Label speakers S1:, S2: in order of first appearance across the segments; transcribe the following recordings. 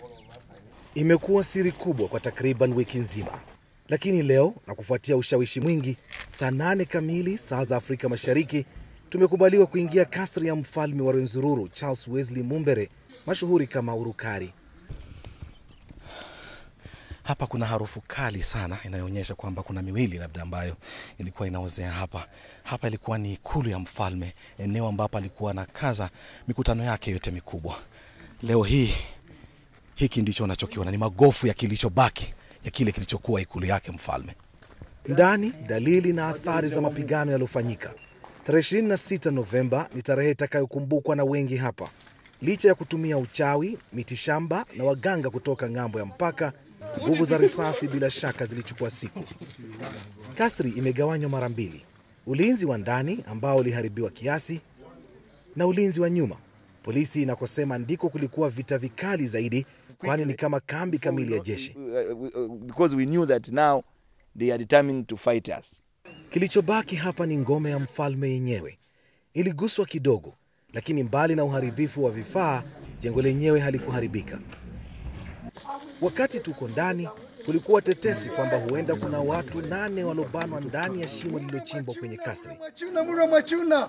S1: Imekuwa siri kubwa kwa takriban wiki nzima, lakini leo na kufuatia ushawishi mwingi, saa nane kamili saa za Afrika Mashariki tumekubaliwa kuingia kasri ya mfalme wa Rwenzururu Charles Wesley Mumbere mashuhuri kama Urukari. Hapa kuna harufu kali sana inayoonyesha kwamba kuna miwili labda ambayo ilikuwa inaozea hapa. Hapa ilikuwa ni ikulu ya mfalme, eneo ambapo alikuwa anakaza mikutano yake yote mikubwa. Leo hii hiki ndicho unachokiona ni magofu ya kilichobaki ya kile kilichokuwa ikulu yake mfalme. Ndani dalili na athari za mapigano yaliyofanyika. Tarehe 26 Novemba ni tarehe itakayokumbukwa na wengi hapa, licha ya kutumia uchawi, mitishamba na waganga kutoka ng'ambo ya mpaka. Nguvu za risasi bila shaka zilichukua siku. Kasri imegawanywa mara mbili, ulinzi wa ndani ambao uliharibiwa kiasi na ulinzi wa nyuma, polisi inakosema ndiko kulikuwa vita vikali zaidi, kwani ni kama kambi kamili ya jeshi.
S2: because we knew that now they are determined to fight us.
S1: Kilichobaki hapa ni ngome ya mfalme yenyewe. Iliguswa kidogo, lakini mbali na uharibifu wa vifaa, jengo lenyewe halikuharibika. Wakati tuko ndani, kulikuwa tetesi kwamba huenda kuna watu nane waliobanwa ndani ya shimo lililochimbwa kwenye kasri.
S3: Mwachuna mura mwachuna.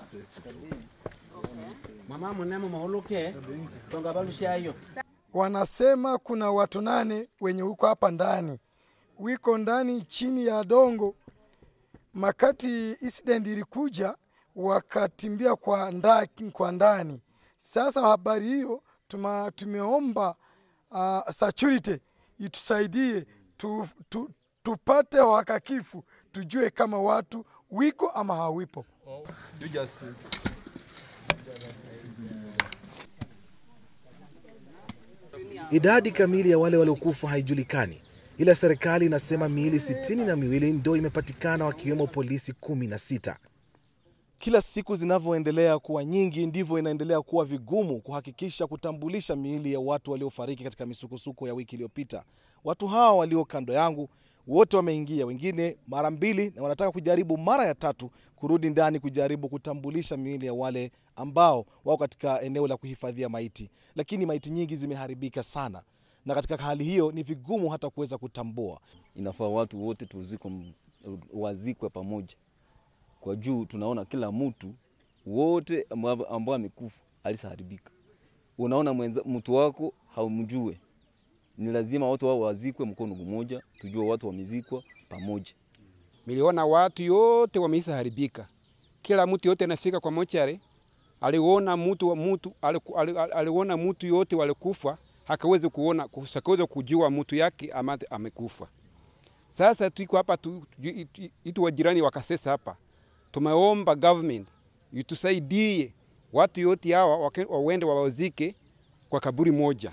S4: mama munemo mahuluke tonga balushayo
S3: Wanasema kuna watu nane wenye uko hapa ndani, wiko ndani chini ya dongo. Makati incident ilikuja, wakatimbia kwa, nda, kwa ndani. Sasa habari hiyo tuma, tumeomba uh, security itusaidie tu, tu, tupate uhakakifu tujue kama watu wiko ama hawipo.
S1: Idadi kamili ya wale waliokufa haijulikani, ila serikali inasema miili sitini na miwili ndio imepatikana wakiwemo polisi kumi na sita. Kila siku zinavyoendelea kuwa nyingi ndivyo inaendelea kuwa vigumu kuhakikisha kutambulisha miili ya watu waliofariki katika misukosuko ya wiki iliyopita. Watu hawa walio kando yangu wote wameingia, wengine mara mbili, na wanataka kujaribu mara ya tatu kurudi ndani kujaribu kutambulisha miili ya wale ambao wako katika eneo la kuhifadhia maiti, lakini maiti nyingi zimeharibika sana, na katika hali hiyo ni vigumu hata kuweza kutambua.
S5: inafaa watu wote tuziko wazikwe pamoja kwa juu tunaona kila mtu wote ambao ambao amekufa alisaharibika unaona mwenza, mtu wako haumjue ni lazima watu wao wazikwe mkono mmoja tujue watu wamezikwa pamoja
S6: Miliona watu yote wameisa haribika, kila mtu yote anafika kwa mochari, aliona mtu wa mtu aliku- ali- ali- aliona mtu yote walikufa, hakawezi kuona hakawezi kujua mtu yake ama amekufa. Sasa tuko hapa tu, tu, itu- itu wajirani wakasesa hapa, tumeomba government itusaidie watu yote hawa wake- wawende wawazike kwa kaburi moja.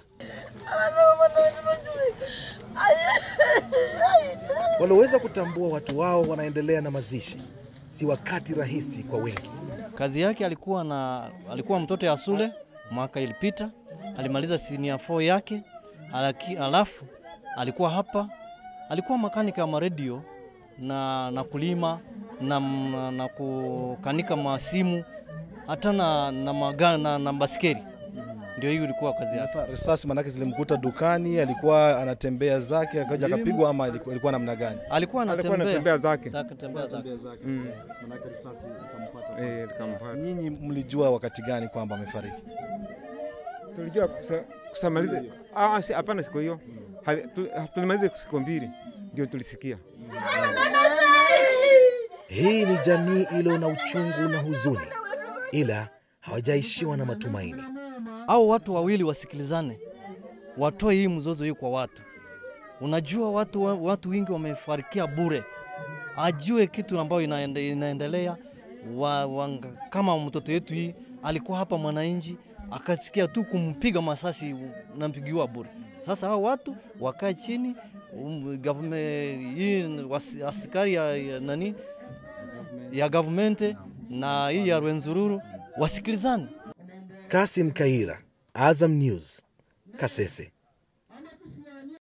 S1: Walioweza kutambua watu wao wanaendelea na mazishi. Si wakati rahisi kwa wengi.
S7: Kazi yake alikuwa na alikuwa mtoto ya shule mwaka ilipita, alimaliza senior 4 yake, alaki, alafu alikuwa hapa, alikuwa makanika ya maredio na, na kulima na, na, na kukanika masimu hata na, na, maga, na, na baskeri. Ndio hiyo ilikuwa kazi yake.
S1: Sasa risasi manake zilimkuta dukani, alikuwa anatembea zake akaja akapigwa, ama ilikuwa ilikuwa namna gani?
S7: Alikuwa
S6: Alikuwa
S7: anatembea
S6: anatembea zake.
S7: akatembea zake.
S1: zake.
S6: Mm.
S1: Manake risasi ikampata.
S6: Eh, nikampata.
S1: Nyinyi mlijua wakati gani kwamba amefariki?
S6: tulijua kusa- kusamaliza Ah, si- hapana, siku hiyo Hali- tu- tulimaliza siku mbili ndio tulisikia.
S1: Hii ni jamii iliyo na uchungu na huzuni, ila hawajaishiwa na matumaini.
S7: au watu wawili wasikilizane, watoe hii mzozo hii kwa watu. Unajua watu, wa- watu wengi wamefarikia bure, ajue kitu ambayo inaende, inaendelea wa, wa, kama mtoto yetu hii alikuwa hapa mwananchi akasikia tu kumpiga masasi nampigiwa bure. Sasa hao watu wakae chini um, government, hii wasi- askari ya, ya nani ya government na hii ya Rwenzururu wasikilizane.
S1: Kasim Kaira, Azam News, Kasese.